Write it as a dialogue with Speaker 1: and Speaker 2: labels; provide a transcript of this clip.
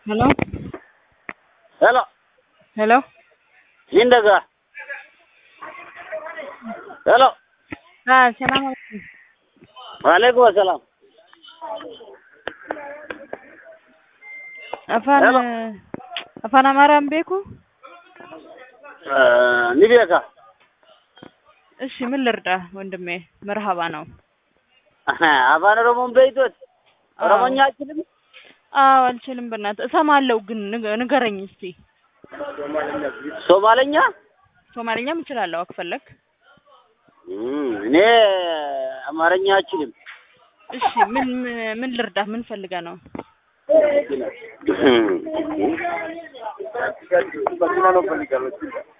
Speaker 1: Hello?
Speaker 2: Hello,
Speaker 1: Hello?
Speaker 2: Jindaga. Hello,
Speaker 1: Ah, salaam alaikum.
Speaker 2: Waalaikum assalam.
Speaker 1: Afaan
Speaker 2: Hello.
Speaker 1: eh, afaan Amaaraan beeku?
Speaker 2: Uh, ni beeka.
Speaker 1: እሺ ምን ልርዳ ወንድሜ? መርሃባ ነው።
Speaker 2: አፋን ኦሮሞን በይቶት ኦሮሞኛ አችልም።
Speaker 1: አዎ አልችልም። በእናትህ እሰማለሁ፣ ግን ንገ- ንገረኝ እስቲ።
Speaker 2: ሶማለኛ
Speaker 1: ሶማሊኛም እችላለሁ ከፈለክ።
Speaker 2: እም፣ እኔ አማርኛ አችልም።
Speaker 1: እሺ ምን ምን- ምን ልርዳ? ምን ፈልገህ ነው?
Speaker 2: እም።